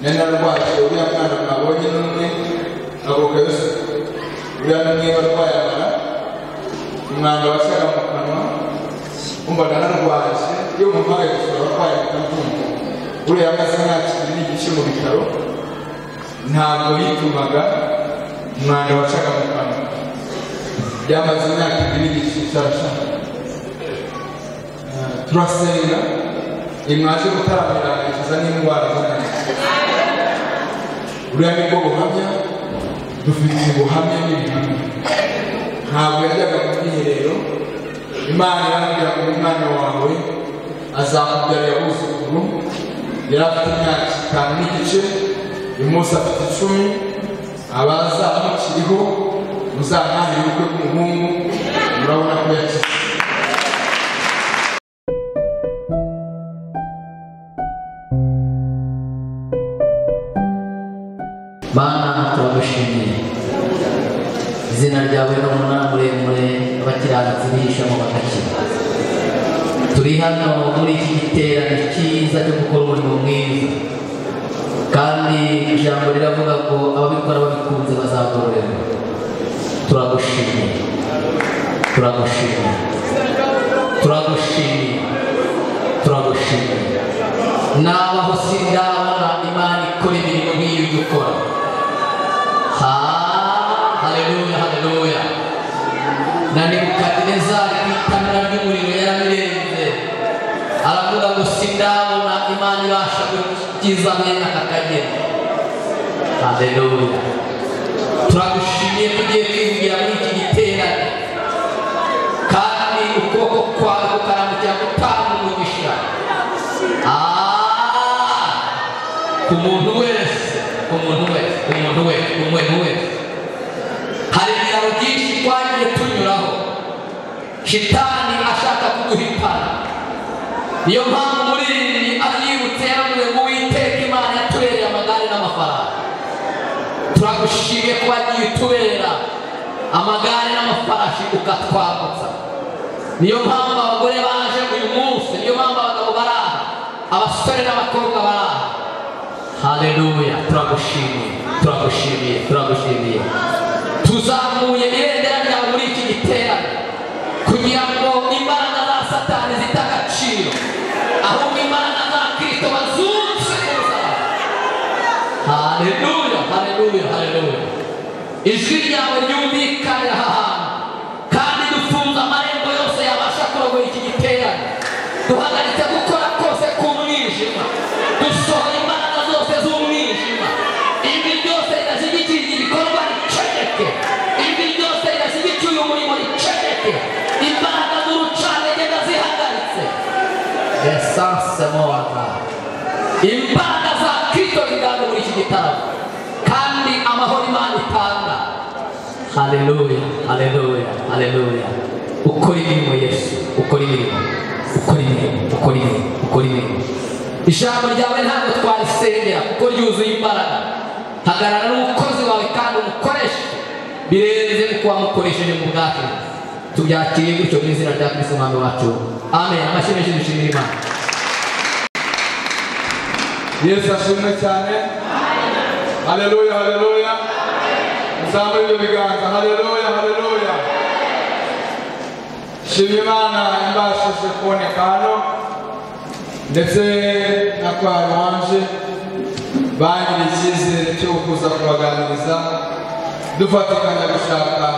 nena rwacu uriya mwana mwabonye ni umwe avuka yusa uriya ni umwe warwaye amara umwanda wasaga mu kanwa umva nanarwaye iyo umuhaye gusura abarwayi bakabyumva uriya amaze nta kintu igice mu bitaro ntabwo yitumaga umwanda wacaga mu kanwa byamaze imyaka ibiri igice cyarashaka turasenga nimwaje gutaramira ikiza n'indwara z'akanwa buriya nibwo buhamya dufite ubuhamya n'ibihamya ntabwo yajyaga mu bwiherero imana yarambwira ngo umwana wawe azakubyara abuzukuru yari afite imyaka itanu n'igice uyu munsi afite icumi abazamukiriho muzanahane ubukwe bw'umuhungu murabona ko yakize Mana turagushimiye izina ryawe ni umunara muremure abakiranutsi bihishamo bagakira turi hano muri iki giterane cyiza cyo gukora umurimo mwiza kandi ijambo riravuga ngo ababikora babikunze bazagororerwa turagushimiye turagushimiye turagushimiye turagushimiye nabaho sindabona imana ikora imirimo nk'iyo ujya ukora Ha- haleluya haleluya na nebukadinezari ku itamira ry'umuriro yarabirenze aravuga ngo sindabona imana ibasha gukiza mwene aka kageni haleluya turagushimiye tugiye kwivugira muri iki giterane kandi ukuboko kwawe kukaramukira gutanga umugisha Ah! ku muntu wese ku muntu wese ku muntu wese ku muntu wese hari ibiraro byinshi twagiye tunyuraho shitani ashaka kuguhitana niyo mpamvu muri iri aributse yaravuze ngo uwiteka imana yatubereye amagare n'amafaranga turagushimiye ko wagiye utubera amagare n'amafarashi ukatwambutsa niyo mpamvu abagore baje uyu munsi niyo mpamvu abagabo bari aha abasore n'abakobwa bari aha haleluya turagushimiye turagushimiye turagushimiye tuzamuye ibendera ryawe muri iki giterane kugira ngo imbaraga za satani zite agaciro ahubwo imbaraga za kirisito bazunze kuzaza haleluya haleluya haleluya ijwi ryawe ryumvikanira aha hantu kandi dufunze amarembo yose yabasha kurogora iki giterane duhagaritse gukora kose k'umwijima dusohora imbaraga zose z'umwijima ibi byose bidashyigikiye iki gikorwa riceceke ibi byose bidashyigikiye uyu murimo riceceke imbaraga z'urucantege ndazihagaritse esanse mowaga imbaraga za kristo ziganje muri iki gitaramo kandi amahoro imana itanga haleluya haleluya haleluya ukora imirimo yesu ukora imirimo ukora imirimo ukora imirimo ukora imirimo ijambo ryawe ntabwo twarisengera kuko ryuzuye imbaraga hagarara n'umukozi wawe kandi umukoreshe birenze no kuba mukoresheje mu bwacu tubyakiriye gutyo mu izina rya kristo umwami wacu amen amashyi menshi dushimira imana yesu ashimwe cyane haleluya haleluya muzamure ibyo biganza haleluya haleluya shima imana imbashije kuboneka hano ndetse na kwa ruhanje bangiriye icyizere cyo kuza kubaganiriza dufatikanya gushaka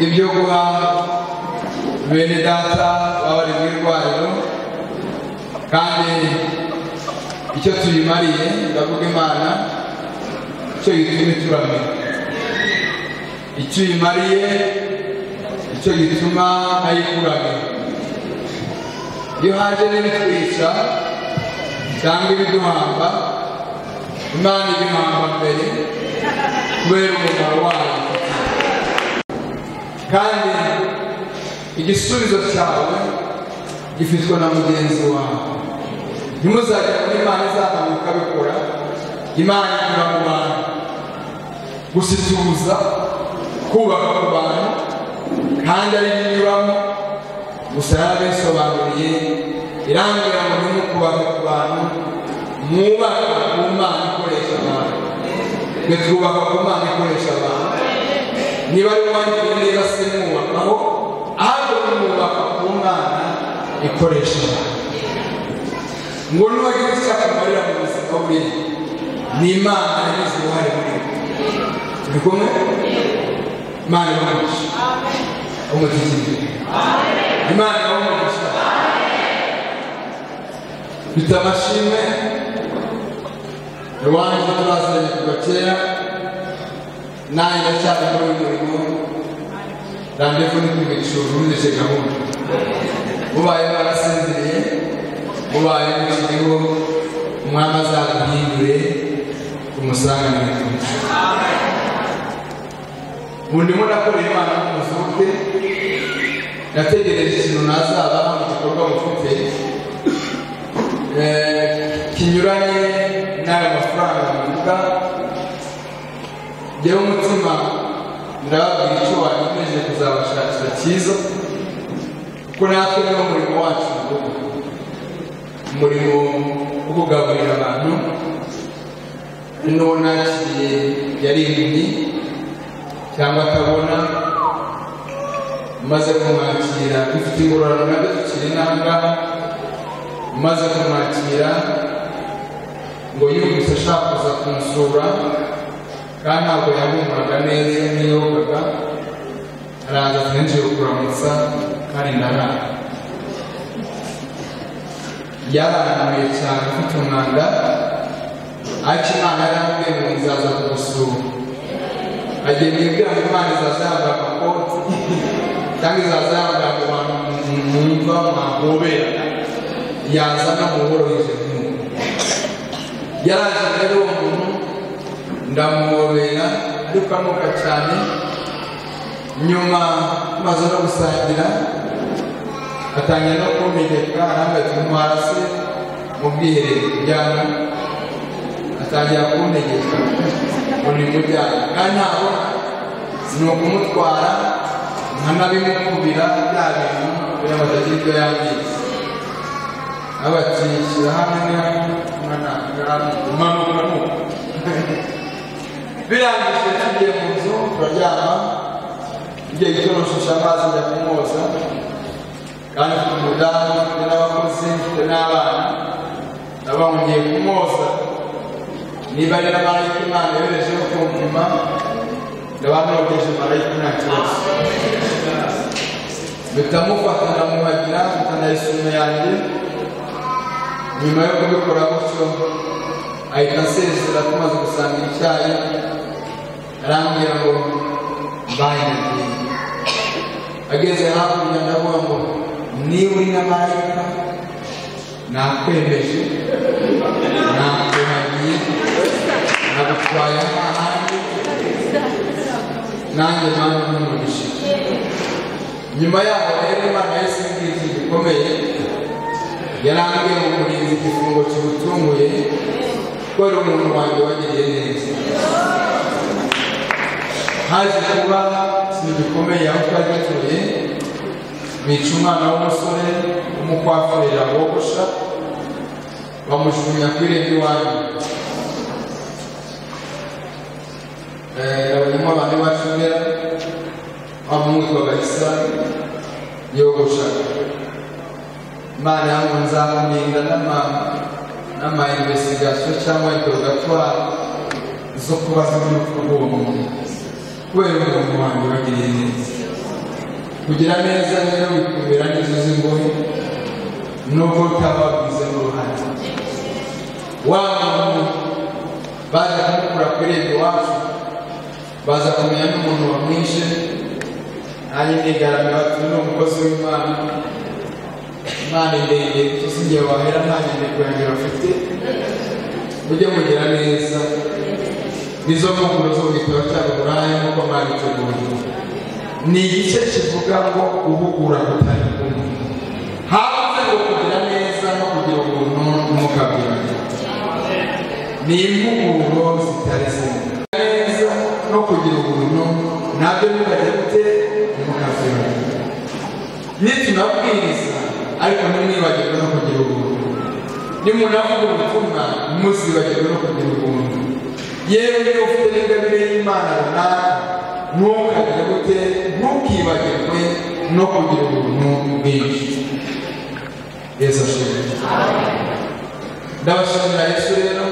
ibyo guha bene data baba bari mu irwariro kandi icyo tuyimariye ndavuga imana icyo gituma ituramira icyo uyimariye icyo gituma ayikuramira iyo haje n'ibitwica cyangwa ibiduhamba imana ibimuhamba mbere kubera umumaro wayo kandi igisubizo cyawe gifitwe na mugenzi wawe ntimuzagere muri imana izahanuka bikora imana inyura mu bantu gusituza kubaka ku bantu kandi ari byo inyuramo gusa yarabisobanuriye irambwira ngo ntimukubake ku bantu mwubaka ku mana twe twubaka ku mana ikoresha abantu niba ari uwanjye niba se mwubakaho ahubwo mwubaka ku mana ikoresha abantu ngo n'uwagira icyaka amarira mu buzima bwe ni imana yagize uruhare muri we turi kumwe imana ibamugisha umutigiri imana ibamugisha bitamashime iwanjye turazanye kuva kera nanjye ndacyari muri uyu murimo randevu ni kwigisha ubundi gahunda mubaye barasinziriye mubaye mukiriho umwami azaguhindure umusanganire ubu ndimo ndakora imana n'umuzungu ndategereje ikintu nazabaha mu gikorwa mufite Eh, kinyuranye n'aya mafaranga muvuga njyewe umutima ndababwira icyo wanyemeje kuzabashakira cyiza kuko natwe niwo murimo wacu ngubu umurimo wo kugaburira abantu n'uwo nakiriye yari impumyi cyangwa atabona maze kumwakira dufite ingororano nabyo tukiri n'ahangaha maze kumwakira ngo yumvise ashaka kuza kumusura kandi ntabwo yahumuraga neza ntiyogaga araza twinjiye kukuramutsa kandi ndarara yararanguye cyane afite umwanda ariko imana yarambwiye ngo nzaza kugusura agenda ibwira ngo imana izaza yambaye amakoti cyangwa izaza yambaye ngo abantu mwumva mwahoberana yazana muboroheje nk'ubu yaraje rero uwo muntu ndamuhobera ariko amuka cyane nyuma maze no gusangira atangira no kumeneka arambaye intwara se mu bwiherero kujyana atangira kuntegeka ngo nimujyane kandi ntabwo ni ukumutwara nkanabimukubira bya bintu kugira ngo atagira ibyo yangiza abakirikira hamwe umanuka nuko birangije tugiye mu nzu turaryama igihe gitoroshisha amazi ajya kumwoza kandi mfite umudamu mfite n'abakozi mfite n'abana naba ngiye kumwoza niba ari n'amarayika imana yoherejeho kumpima ndaba nogeje marayika nta kibazo bitamufata ndamuhagira mfitana isume yanjye nyuma yo kubikora gutyo ahita asezera tumaze gusanga icyayi arambwira ngo mbaye ageze hakurya ndavuga ngo niba uri na marayika nakwemeje nakuhagiye nagutwaye ahandi nanjye mpamvu n'umugisha nyuma yaho rero imana yahise imbwira ikintu gikomeye yarambwiye ngo kurinda igifungo kimutunguye ko ari umuntu wanjye wagiriye neza haje kuba ikintu gikomeye aho twari dutuye bica umwana w'umusore umukwafurira wogosha bamushyumya ku irembo iwanyu abanyamo abantu bacumera bamwitwaga isa yogoshaga imana yangu nzamurinda n'ama investigation cyangwa interrogatoire zo kubaza n'urupfu rw'uwo muntu kubera umuntu wanjye ubagiriye neza kugira neza rero bikumira n'inzu z'ingohe nubwo utababwize n'uruhare wa muntu baje kumukura ku irembo iwacu baza kumenya n'umuntu wamwishe nanjye nigaragara turi ni umukozi w'imana imana ndende tusigiye wahera nta nyandiko yanjye bafite mujye mugira neza nizo mpapuro zo mu gitabo cya buraya nk'uko mwabiteguye ni igice kivuga ngo uhugura gutari kumwe hanze ngo kugira neza no kugira ubuntu ntukabwirane ni impuguro zitari zimwe neza no kugira ubuntu nabyo ntukajya gute ntukabwirane nitunabwiriza ariko ntimwibagirwe no kugira ubuntu nimunavuga ubutumwa muzibagirwe no kugira ubuntu yewe niba ufite n'ingabire y'imana runaka ntukagire gute ntukibagirwe no kugira ubuntu bwinshi yesu ashimwe ndabashimira yesu rero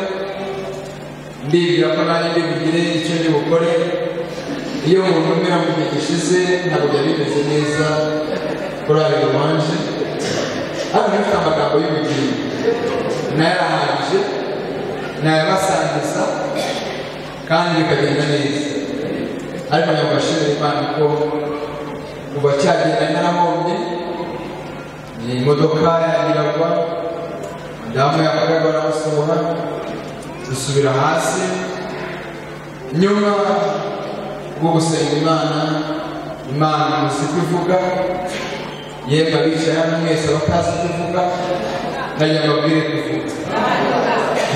ndibwira ko nanjye bugire icyo ndi bukore iyo umuntu umera mu gihe gishize ntabwo byari bimeze neza korari ruwanje hano ntafite amagambo y'ubugingo nayarahagije nayabasangiza kandi bikagenda neza ariko nyamubashimira imana ko kuva cyagenda narahombye imodoka yagiragwa damu yakorerwa n'abasohora dusubira hasi nyuma rwo gusenga imana imana muzi ko ivuga yemwe abicaye hano mwese abatazi ko ivuga najya mbabwire ko ivuga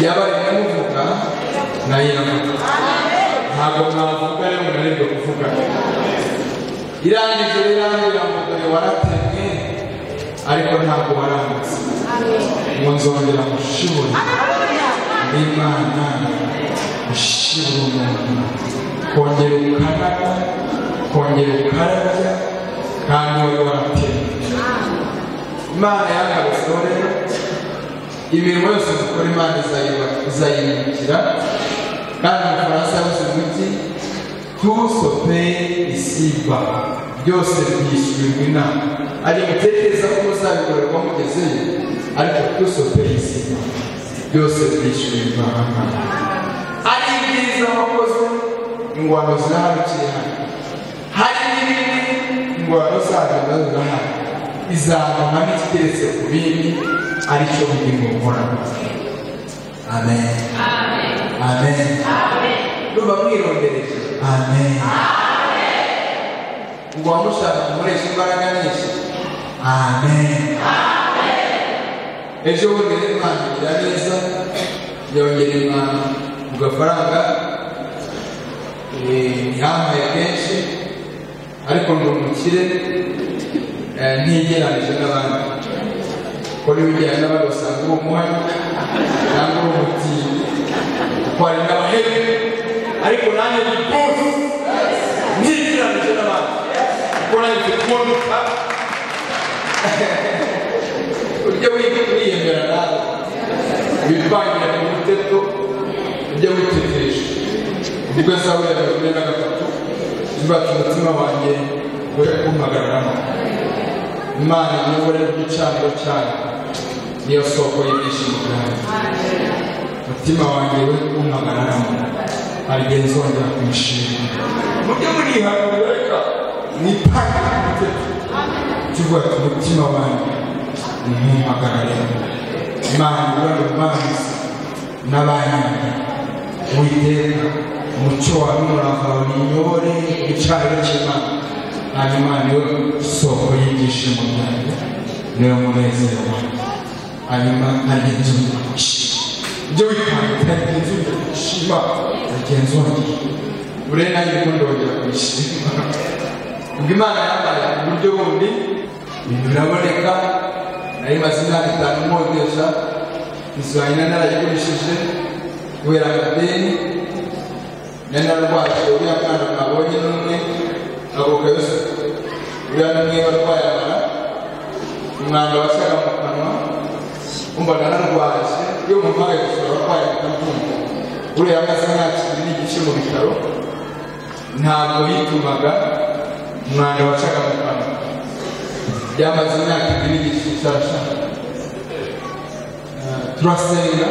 yaba rimwe muvuga nayo iravuga ntabwo mwavuga rero munanirwe kuvuga irangije rirangirira ngo dore waratemwe ariko ntabwo waranditse ngo nzongera mushibure n'imana mushibure umuntu kongera ukaraga kongera ukarabya kandi wari waratemwe imana yagarutseho rero imirimo yose dukora imana izayiba- izayimukira kandi mu bufaransa yabuze umuti tusope isiba byose byishyurirwa inama ari mutekereza ko muzabikorerwa mugezeyo ariko tusope isiba byose byishyurirwa hamwe hari ibyiza wakoze ingwano ziraharukiye hano hari n'ibindi ingwano zazo nazo zirahari izavamo n'ikiteretse ku bindi aricyo bugingo buhoraho amen amen ruba mwirondereje amen ngo wamushaka mukoresha imbaraga nyinshi amen ejo bundi n'imana igira neza yongera imana ku gafaranga eh, yampaye kenshi ariko ndi umukire eh, ntigeranije n'abandi ko n'ibijyanye n'abandi basanga uri umuhari cyangwa uri umutindi kuko hari n'abahebe ariko nanjye ndi bose ntigeranije n'abandi kuko nanjye mfite imodoka ujye wiga kwiyemera nawe witwangire mu mutego ujye witekereje ubwo zawe ya mirongo ine na gatatu zubaka umutima wanjye we kumpagararamo imana iyobore igicaniro cyayo niyo soko y'ibyishimo byanjye umutima wanjye we umpagararamo hari igihe nzongera kumushima mujye murihanira reka mwitangire mu mutego tuvuga ati umutima wanjye ntumpagarare imana ibura urubanza n'abayanjye witeka umucyo wawe n'umurava wawe niyobore igicaniro cy'imana hanyuma niwe soko y'ibyishimo byanjye niwe munezero wanjye hanyuma nagenzura ibyo witanga nagenzura gushima nagenzura ure nayo ubundi wongera kwishima ubwo imana yambaye uburyo bundi ibintu biraboneka nari maze imyaka itanu nkodesha inzu yanjye nari narayigurishije kubera amadeni nari narwaje uriya mwana mwabonye n'umwe avuka yose uriya n'umwe barwaye amara umwanda wasaga mu kanwa umvaga narwaje iyo mumpagaye gusura abarwayi bakabyumva uriya amaze imyaka ibiri n'igice mu bitaro ntabwo yitumaga umwanda wacaga mu kanwa byamaze imyaka ibiri igice cyarashaka Eh, turasenga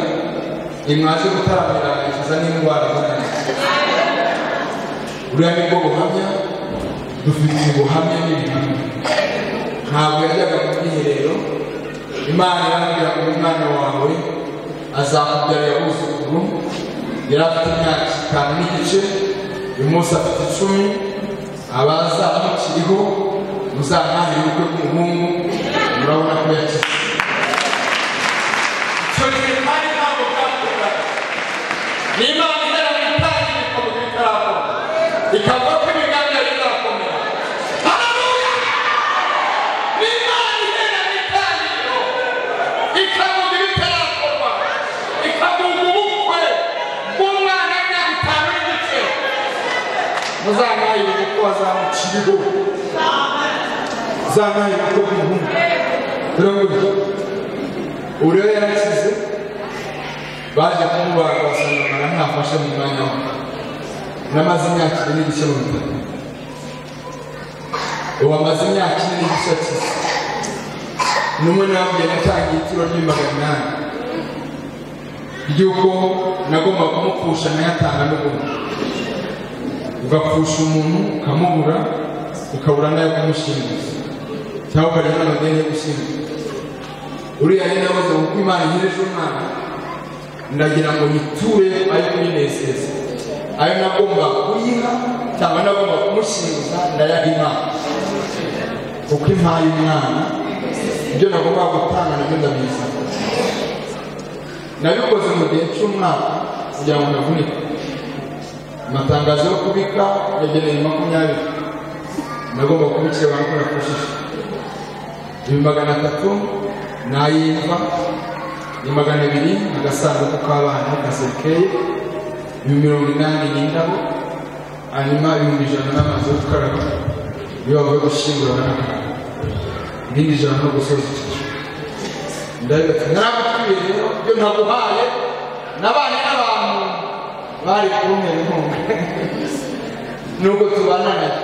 nimwaje gutaramira akiza n'indwara zananiza buriya nibwo buhamya dufite ubuhamya n'ibihamya ntabwo yajyaga mu bwiherero imana irambwira ngo umwana wawe azakubyara yabuzukuru yari afite imyaka itanu n'igice uyu munsi afite icumi abazamukiriho muzamwahire ubukwe bw'umuhungu murabona ko yakize icyo gihe kandi ntabwo bwakorwa n'imana izajya itanga ibikorwa bitarakora ikavuga ko ibiganza bizakomera haleluya n'imana izajya itanga ibikorwa ikavuga ibitarakorwa ikavuga ubukwe bw'umwana w'imyaka azanayibone ko azamukiriho azanayibone ko umuhungu biragoye ubu rero yarakize baje kumubaga basanga mara ntafashe mu mwanya we namaze imyaka ine n'igice mu bitaro ubu amaze imyaka ine n'igice akize n'umwe nabwiye natangiye itiro ry'imbaga inani ry'uko nagomba kumupfusha nayatanga n'ubundi ugapfusha umuntu ukamubura ukabura n'ayo kumushingiza cyangwa ukajya n'amadeni yo gushingiza uriya yari nabuze kuko imana ihereje umwana ndagira ngo yiture ayo kuminezeza ayo nagomba kuyiha cyangwa nagomba kumushingiza ndayaha imana kuko impaye umwana ibyo nagomba gutanga nabyo ndabizana nabikoze mu gihe cy'umwaka kugira ngo ndavunike amatangazo yo kubika yageneye makumyabiri nagomba kubikira abantu ko nafashije ibihumbi magana atatu n'ay'imva ni magana abiri agasanduku k'abana kasekeye ibihumbi mirongo inani n'indabo hanyuma ibihumbi ijana n'amazi yo gukaraba iyo bavuye gushyingura barakaraba irindi ijana no gusoza ikicu ndabibata narabutubire rero ibyo naguhaye nabanye n'abantu bari kumera inkunga nubwo tubana nayo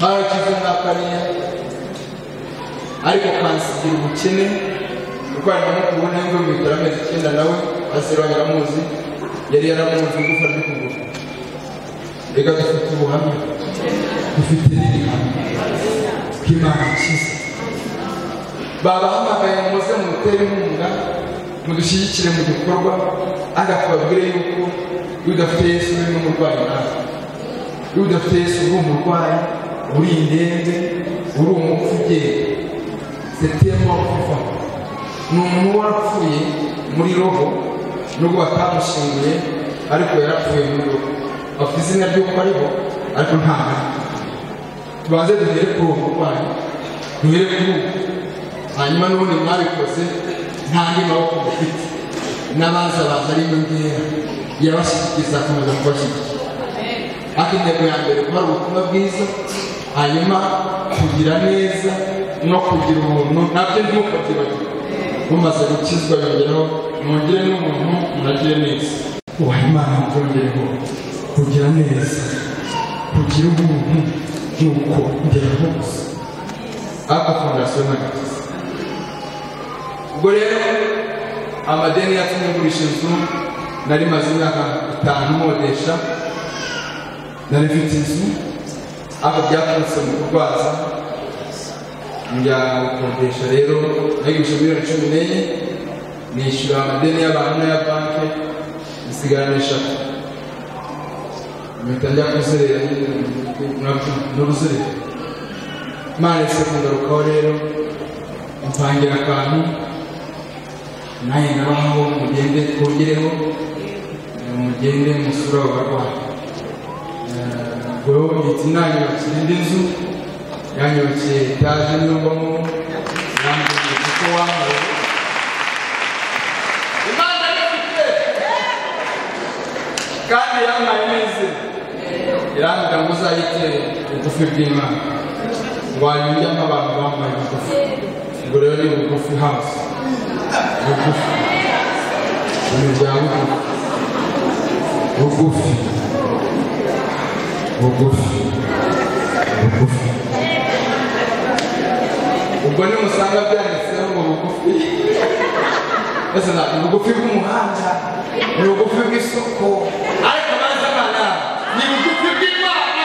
karakize nka kariya ariko kansigira ubukene kuko hari no kubona ngo bitaro amezi icyenda nawe basira yaramuzi yari yaramuzi igufa ry'ukuguru reka dufite ubuhamya dufite n'ibihamya bw'imana ikiza babahamagaye muze mutere inkunga mudushyigikire mu gikorwa ariko babwire yuko iyo udafite yesu uri n'umurwayi nawe iyo udafite yesu uri umurwayi uri indembe uri umupfu ugenda setemo kuva ni umuntu warapfuye muri roho nubwo batamushinguye ariko yarapfuye muri roho bafite izina ry'uko ariho ariko nta mpamvu tubanze duhere kuri uwo murwayi duhere kuri uwo hanyuma n'ubundi mwabikoze nta andi maboko mufite n'abaza baza ari inyongera yabashyigikiza akomeza kubashyigikira ariko intego ya mbere kuba ari ubutumwa bwiza hanyuma kugira neza no kugira ubuntu nabyo ntimukabyibagiwe mumaze gukizwa yongeraho mwongere n'umuntu muragire neza ubaha imana mubyongereho kugira neza kugira ubuntu nuko ngera hose ariko fondasiyo ntagize ubwo rero amadeni yatumye ngurisha inzu nari maze imyaka itanu nkodesha nari mfite inzu aho byaturutse mu kurwaza njya gukodesha rero nayigurisha miliyoni cumi n'enye nishyura amadeni y'abantu n'aya banki nsigarana eshatu mpita njya kuzerera n'uruzerera imana yise kungarukaho rero mpangira akantu nanjye nabahaho mugende twongereho mugende musura abarwayi ubwo ndetse nanyubakiye indi nzu yanyubakiye etaje n'ubamo yambwiye kuko wambaye imana yifite kandi yampaye neza irambwira ngo uzayitere ubugufi bw'imana wanyurya nk'abantu bambaye ubugufi ubwo rero ni bugufi hasi bugufi umuryango bugufi bugufi bugufi ubwo nimusanga byanditseho ngo bugufi ese ntabwo ubugufi bw'umuhanda ni ubugufi bw'isoko ariko maze abana ni ubugufi bw'imana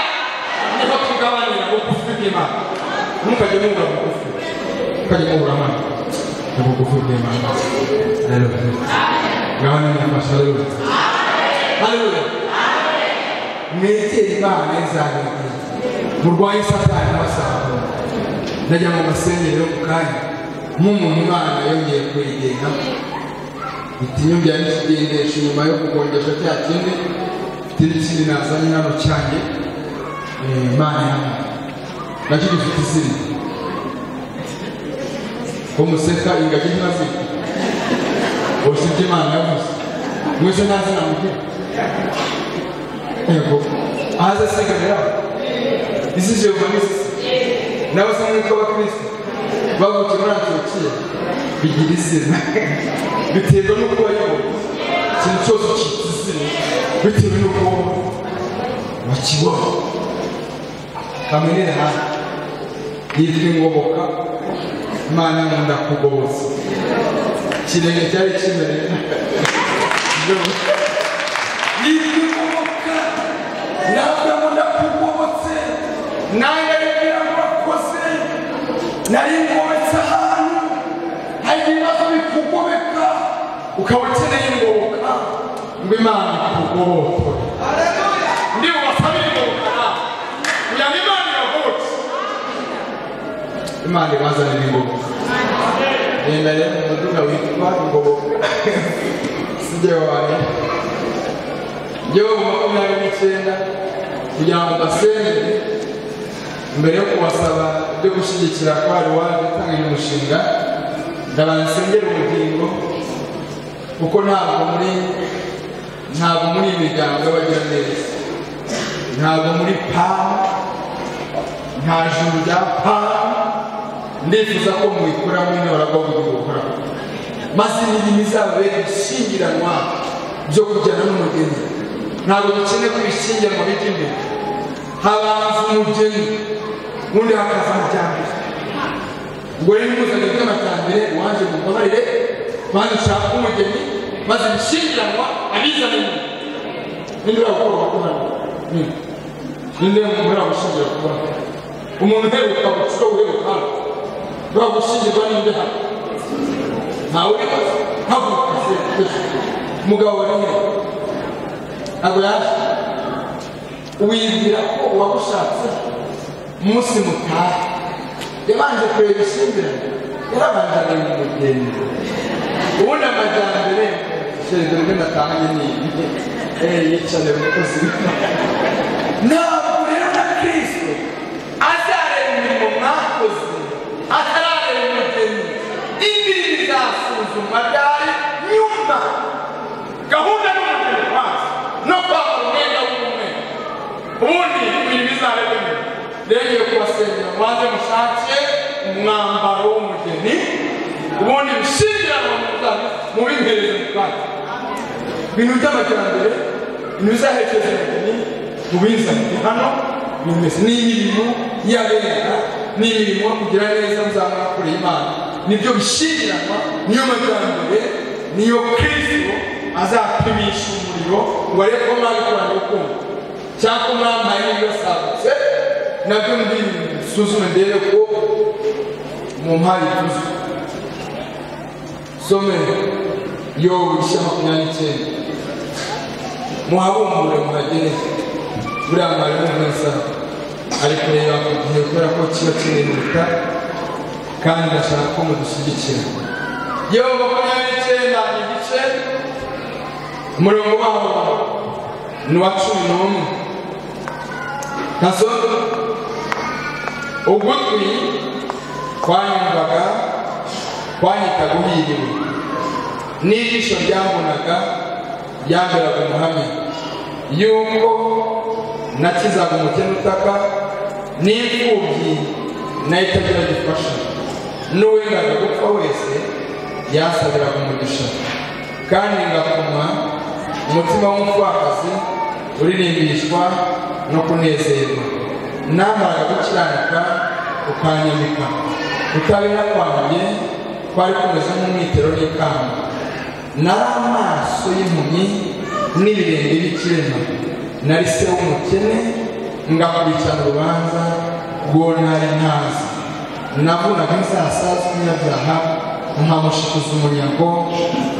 niho tugabanira ubugufi bw'imana ntukajye mwumva bugufi ukajya mwumva amana ni ubugufi bw'imana rero gabanya nyamashara rero haleluya mwegere imana izabibwira murwaye satani n'abasaza ndajya mu masengerero ku kanya nk'umuntu imana yongeye kuyigenga itinyo byari kigendesha inyuma yo kugongesha cya kindi ikindi kindi nazanye hano cyanjye imana yanjye nacyo gifite izina ko museka ingagi ntazina bose ibyo imana yavuze mwese nta zina mugira yego hanze second round this is your vanisi n'abasanzwe b'abakristo bavukiye muri antiyokiya bigira izina biterwa n'uko wayoboye ikintu cyose ucyita izina bitewe n'uko wakiboha bamenyere hano yitwa ingoboka imana nkunda kugoboza ikirenge cyari kimereye yitwa ingoboka ntabwo nkunda kugobotse nange yabwira ngo wakoze nari ngobetse ahantu hari ibibazo bikugobeka ukaba ukeneye ingoboka ngo imana ikugobotore ndiho basaba ingoboka kugira ngo imana iragobotse imana ibazanira ingoboka genda rero mu muduga witwa ingoboka sijye wawe gihugu makumyabiri n'icyenda kugira ngo udasengere mbere yo kubasaba ibyo gushyigikira ko hari uwaje utangira umushinga ndabansengera ubugingo kuko ntabwo muri ntabwo muri imiryango y'abagira neza ntabwo muri pamu nta juru rya pamu ndifuza ko mubikuramo intora bwo kubikoramo maze imirimo izababera ibishingiranwa byo kujyana n'umugeni ntabwo dukeneye kubishingira ngo bijye imbere habanza umugeni ubundi hakaza amajyambere ubwo rero ntuzanye by'amajyambere uwanjye mubabarire maze ushaka umugeni maze ibishingiranwa abizane imbere ninde uragukora wakorana ninde umuntu uragushingira kubona umuntu uheruka gucura uheruka hano uragushyingirwa n'inde hano ntawe ubibaza haguruka se umugabo wari uheruka ntabwo yaje wibwira ko uwagushatse umunsi mutaha yabanje kureba ishyingiranye yarabanje areba umugeni ubundi amajyambere shereza rwe natahanye ni ibi eee yicare umukozi ntabwo rero na kirisito azareba imirimo mwakoze atarareba umugeni ibi bizasuzumwa ryari nyuma gahunda n'umugeni wazo no kwambara umwenda w'umwe ubundi imirimo izareba nyuma rero ngiye kubasengera mubanze mushake umwambaro w'umugeni ubundi ibishingiranwa mubihereze mu kanya ibintu by'amajyambere ibintu bizaherekeza umugeni mubizanire hano bimeze n'imirimo y'abera n'imirimo yo kugira neza muzamwakoreye imana nibyo bishingiranwa niyo majyambere niyo kristo azapimisha umuriro ngo arebe ko mwabikoranye urukundo cyangwa ko mwambaye n'ibibasagutse nabyo mbisuzume mbere ko mu mpari tuzi some yo ibice makumyabiri n'icyenda muhabumbure muhagere buriya mwarimu mwiza ari kureba ku gihe kubera ko kiba kirihuta kandi ndashaka ko mudushyigikira yewe makumyabiri n'icyenda igice umurongo waho ni uwa cumi n'umwe nazo ugutwi kwanyumvaga kwanyitaga uhiriwe n'ijisho ryambonaga ryamberaga umuhamya yuko nakizaga umukene utaka n'imfubyi nayo itagira gifasha n'uwengaga gupfa wese yasabiraga umugisha kandi ngakoma umutima w'umupfakazi uririmbishwa no kunezerwa namaraga gukiranuka ukanyamika utabera kwanjye kwari kumeze nk'umwitero n'ikamba nari amaso y'impumyi n'ibirenge b'ikirema nari se w'umukene ngakurikirana urubanza rwo ntari ntazi navunaga inzasazwa n'inyabyaha nkamushikiza umunyago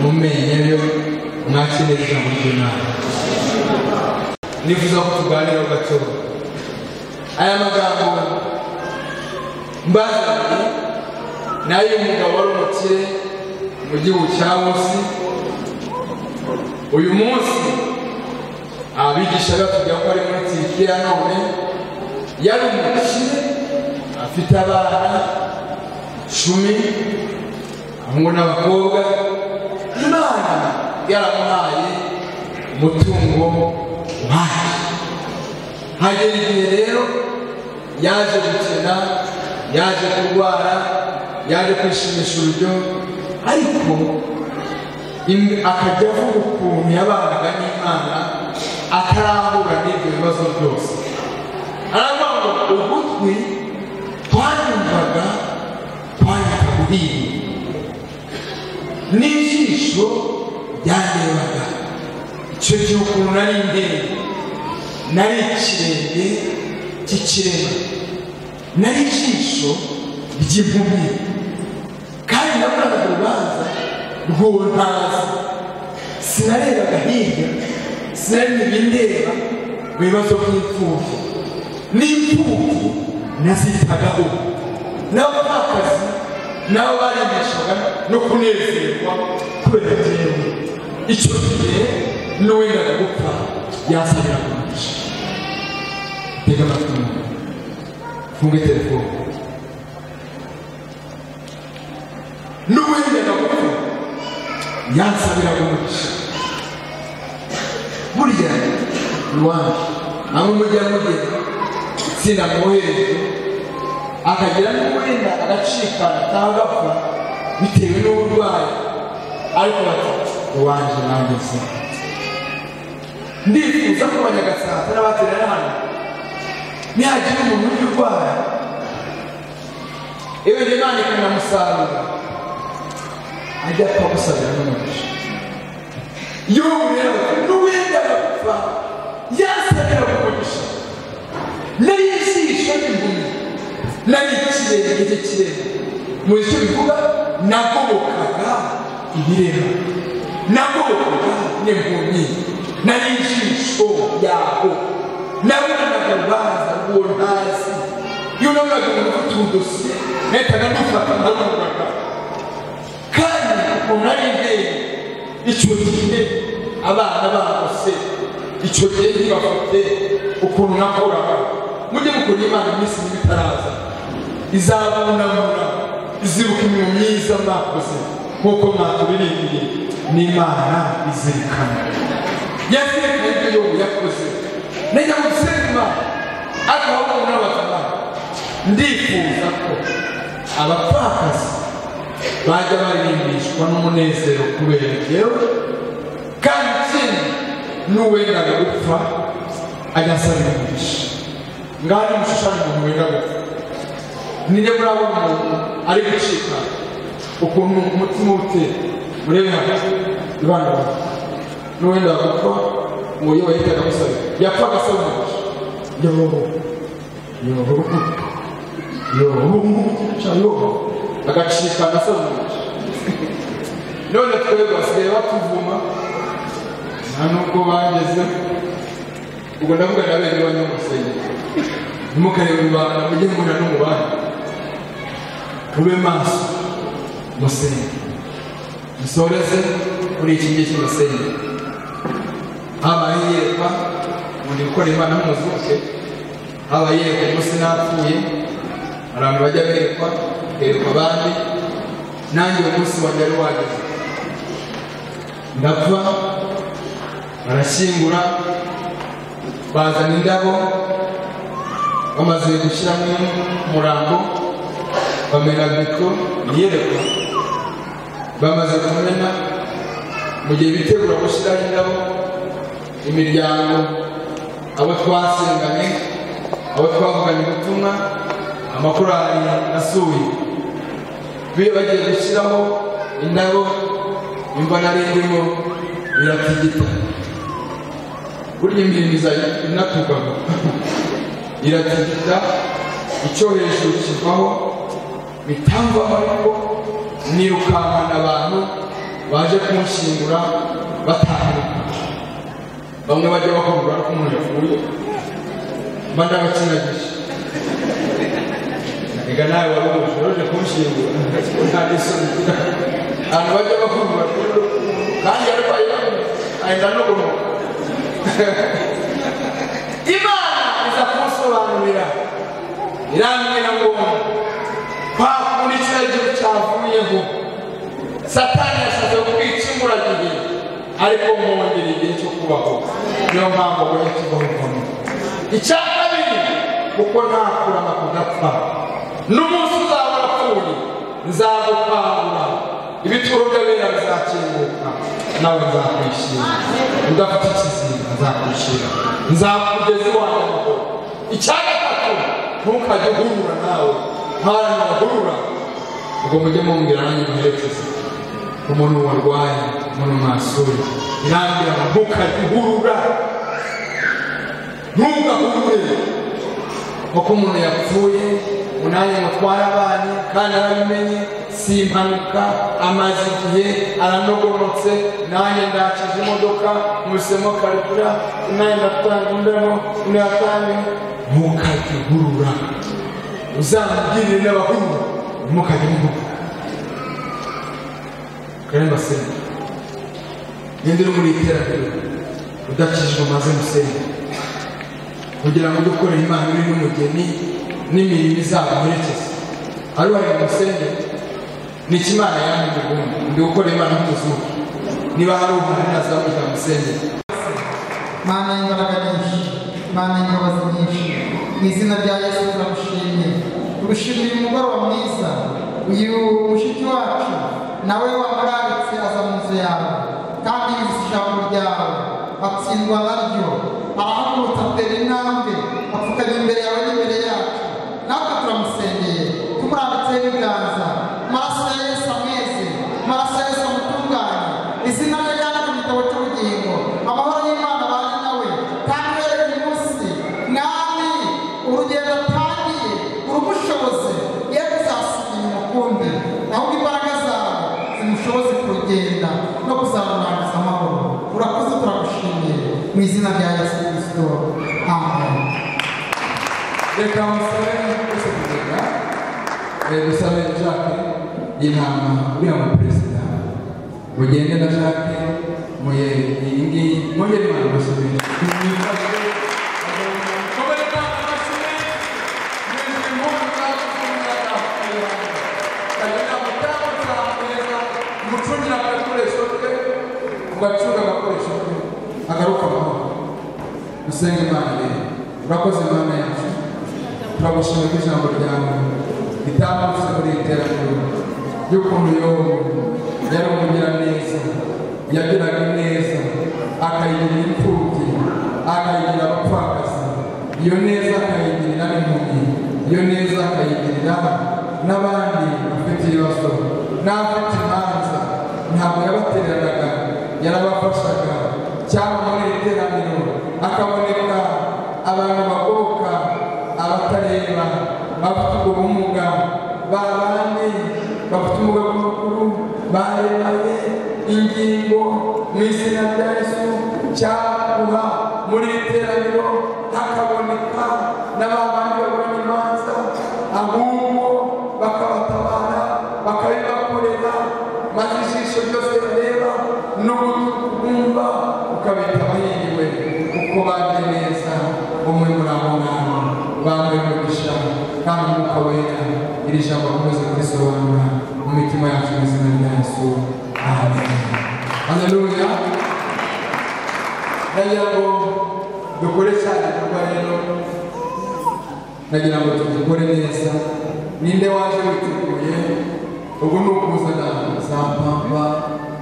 mu menyo yo mwakenera ijambo ry'imana nifuza ko tuganiraho gato aya magambo mbazaniye ni ay'umugabo wari umukire mu gihugu cya munsi uyu munsi abigisha batubwira ko ari muri tirikiya none yari umukire afite abana cumi abahungu n'abakobwa imana yaramuhaye umutungo wayo hagera igihe rero yaje gukina yaje kurwara yaje kwishimisha uburyo ariko im- akajya avuga ukuntu yabanaga n'imana atarahura n'ibyo bibazo byose aravuga ngo ugutwi twanyumvaga twanyuka kuri iyi n'ijisho ryandebaga icyo gihe ukuntu nari ndende nari ikirenge cy'ikirema nari ijisho ry'impumyi kandi nabonaga urubanza rwuntaza sinarebaga hirya sinareba indeba mu bibazo by'imfubyi n'imfubyi nazitagaho n'abapfakazi nabo baremeshaga no kunezerwa kubera jyewe icyo gihe n'uwendaga gupfa yasabira umugisha tega amatwi umuntu funge telefone n'uwendaga gupfa yansabira umugisha burya iwanyu namwe mujya mugera itsinda mwohereje akagira n'uwenda agacikana cyangwa agapfa bitewe n'uburwayi ariko bati iwanjye nanjye se ndifuza ko abanyagasata n'abaterera hano nihagira umuntu ujya urwara iyo njye nandikana musaruro ajya apfa gusabira n'umugisha iyo rero n'uwenda agapfa yasabira umugisha nari ijisho n'impumyi nari ikirenge gito kirema mu icyo bivuga nagobokaga ibirema nagobokaga n'impumyi nari ijisho yaho nabonaga urubanza rw'uwo ntazi iyo nabonaga umuntu ufite udosiye nahitaga ndufata ndamubaga kandi umuntu ari ndende icyo gihe abana bagose icyo gihe ntibafite ukuntu nakoraga mujye mukunda imana iminsi mibi itaraza izabunamura izibuka imirimo myiza mwakoze nk'uko mwatubirindiriye n'imana izirikana yazirikana ibyo yobu yakoze najya mu gusenga imana ariko abahungu n'abagabo ndifuza ko abapfakazi bajya baririmbishwa n'umunezero kubera jyewe kandi ikindi n'uwendaga gupfa ajya asabira umugisha ngaho ni umushushanya umuntu wenda gupfa nijya murabona umuntu ari gucika ukuntu umutima utera murebe hagati ibana bawe n'uwenda gupfa ngo yewe yitaga musabira yapfa agasaba umugisha yobo yobo yobo yobo agacika agasobanutse none twebwe basigaye batuvuma nta nubwo bageze ubwo ndavuga na bene banyamusenge ntimukarebe rubanda mujye mubona n'umubare mube maso musenge musoreze muri iki gihe cy'umusenge habaye iyerwa ubundi gukora imana nk'umuzuke habaye iyerwa umunsi napfuye hari abantu bajya berekwa berekwa abandi nanjye uwo munsi wanjye wari wageze ndapfa barashyingura bazana indabo bamaze gushyiramo umurambo bamena biko iyerekwa bamaze kumena mu gihe bitegura gushyiraho indabo imiryango abo twasenganye abo twavuganye ubutumwa amakorali asuye be bagiye gushyiraho indabo imva nari ndimo iratigita burya imirimo izajya inatukaga iratigita icyo hejuru kivaho bitamvaho ariko nirukankana abantu baje kumushyingura batahanuka bamwe bajya bakabura ko umuntu yapfuye mba ndabakinagisha reka nawe wari umushorore kumushyingura nta n'isoni abantu bajya bakundwa rero kandi yarwaye ahita no kunuka imana iza kumusobanurira irambwira ngo kwa kundi kiriya gihugu cyavuyeho satani yashatse kukwica imburagihe ariko mwongera igihe cyo kubaho niyo mpamvu abonye kibaho icya kabiri kuko nakurama kudapfa n'umunsi uzaba warapfuye nzagupangura ibituro by'abera bizakinguka nawe nzakwishyira udafite ikizinga nzakwishyira nzakugeza iwanjye amahoro icya gatatu ntukajye guhura nawe nk'abantu bagurura ubwo mujye mumbwira nanjye muherekeze umuntu warwaye umuntu mwasuye nambwira ngo ntukajye uhurura ntugahurure kuko umuntu yapfuye unanye mutwara abana kandi arabimenye si impanuka amaze igihe aranogomotse nanjye ndakije imodoka musemo karikura nanjye ndatanga indabo ndatanga ntukajye uhurura uzamubwirire n'abahungu ntimukajye muhurura kandi mbasenge ninde uri muri iterambere udakijijwe maze musenge kugira ngo ujye ukorera imana uri n'umugeni n'imirimo izabaherekeza ari wari musenge ni ikimana yanyu mugundi ndi gukora imana nk'umuzungu niba hari umuntu nazamurika musenge mana y'imbaraga nyinshi mana y'imbabazi nyinshi mu izina rya yesu turagushimye tugushimiye umugoroba mwiza uyu mushiki wacu nawe wamurambitse aza mu nzu yawe kandi yuzuza ijambo ryawe atsindwa naryo arahagurutsa atera intambwe apfukamye imbere yawe n'imbere yacu natwe turamusengeye tumurambitseho ibiganza amaraso ya yesu amweze amaraso ya yesu amutunganye izina rye ryanditse mu gitabo cy'ubugingo amahoro y'imana baje nawe kandi uhereye uyu munsi mwami urugendo atangiye urumushoboze ye kuzasubiye umukumbi ahubwo imbaraga zawe zimushoboze kurugenda no kuzarurangiza amahoro urakoze turagushimiye mu izina rya yesu kirisito amen reka musabe twese kugenda Eh, dusabe jacques intama uriya mu perezida mugende na jacques muye iyi ngiyi muye imana musabe mucungira agakoresho ke mugacunga agakoresho ke agaruka amahoro usenge imana rero urakoze imana yacu turagushimira ko ijambo ryawe ritambutse muri iri terambere ry'ukuntu yobu yari umugira neza yagiraga neza akayigira imfubyi akayigira abapfakazi iyo neza akayigirira n'impumyi iyo neza akayigirira n'abandi bafite ibibazo n'abafite imanza ntabwo yabatereraga yarabafashaga cyangwa muri iri teraniro akaboneka abantu bagoboka abatareba bafite ubwo bumuga ba bandi bafite ubumuga bw'amaguru barebanye ingingo mu izina rya yesu cyakuba muri iri teraniro hakaboneka na ba bandi baburanye imanza ahubwo bakabatabara bakabibakorera maze ijisho ryose rireba n'ugutwi kubumva ukabita bahiriwe kuko baje neza umwe muri abo ngabo bambaye umugisha kandi umwuka wera iri jambo akomeze kurisobanura mu mitima yacu mu izina rya yesu amen haleluya nagira ngo dukore cyane ibikorwa rero nagira ngo tubikore neza ninde waje witeguye ubu ni ukuzana za pampa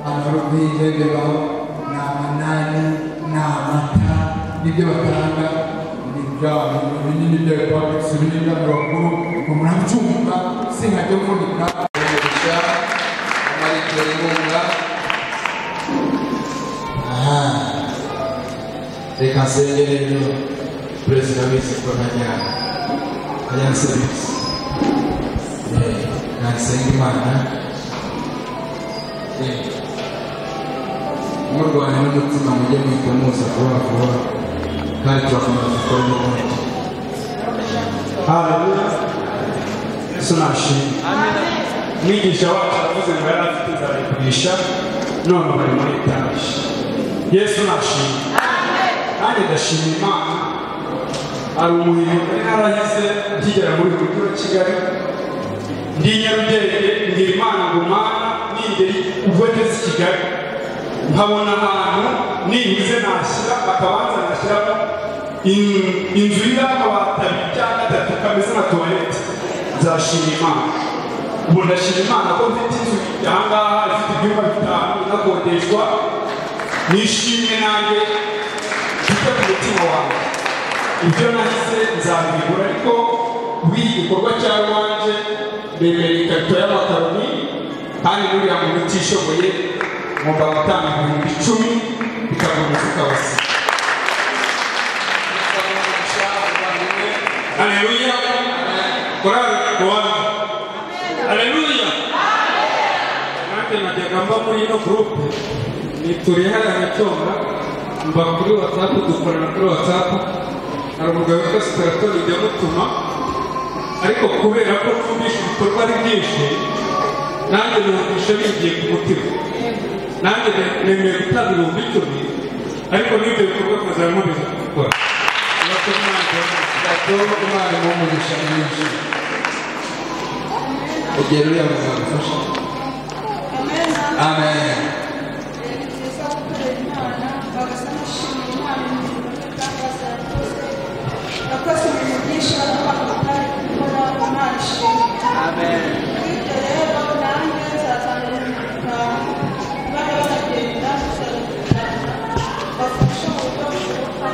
amarubi bebebaho ni amanani ni amata nibyo batanga ibintu binini bya pampusi binini by'amakuru ngo murabyumva sinkajya mvunika umugisha amarikira inkunga aha reka nsenge rero perezida wese ko ntajyana ajyana serivisi nasenga imana murwana n'umutima mujye mwita muza vuba vuba kandi turakomeza dukore n'ubundi haleluya yesu nashimwe mwigisha wacu aravuze ngo yari afite inzara igurisha none bari muri etaje yesu nashimwe nanjye ndashima imana hari umurimo nari narahize nkigera muri uyu mujyi wa kigali ndi i nyarugenge ngira imana ngo mana ningeri ubwo ngeze i kigali nkabona ahantu nibuze nashyira akabanza nashyiramo in- inzu iri akabati abiri cyangwa gatatu kameze nka tuwarete nzashima imana ubu ndashima imana ko mfite inzu aha ngaha ifite ibyumba bitanu inakodeshwa nishimye nanjye mfite ku mutima wanjye ibyo nahise nzabibigura ariko bw'iki gikorwa cya rwanje mbemerera ikarito y'amakaroni kandi n'uriya muntu utishoboye ngomba gutanga ibihumbi icumi bikagura umufuka wose Aleluya. Korali Rwanda. Aleluya. Nanjye najyaga mba muri ino gurupe nituriye hariya Gacyonga mba kuri watsapu dukorana kuri watsapu hari umugabo witwa Sitaratori ujya mutuma ariko kubera ko twumvishe ibikorwa ari byinshi nanjye numvishe bigiye ku mutima nanjye ne- nemeye gutanga ibihumbi icumi ariko n'ibyo bikorwa tuzamubiza gukora Gatobo Imana imuhe umugisha mwinshi igihe ruriya mugabo agufasha amen yakoze ibintu byinshi abantu batari gukora imana ishimwe bityo rero nanjye nzazana ibintu bitanu bari baragenda tuzabigana bafashe mu buryo bushoboka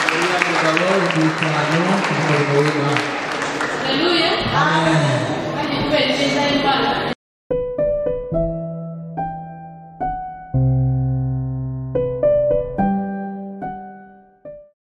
ruriya mugabo ibihumbi bitanu ku murimo w'Imana Haleluya. amen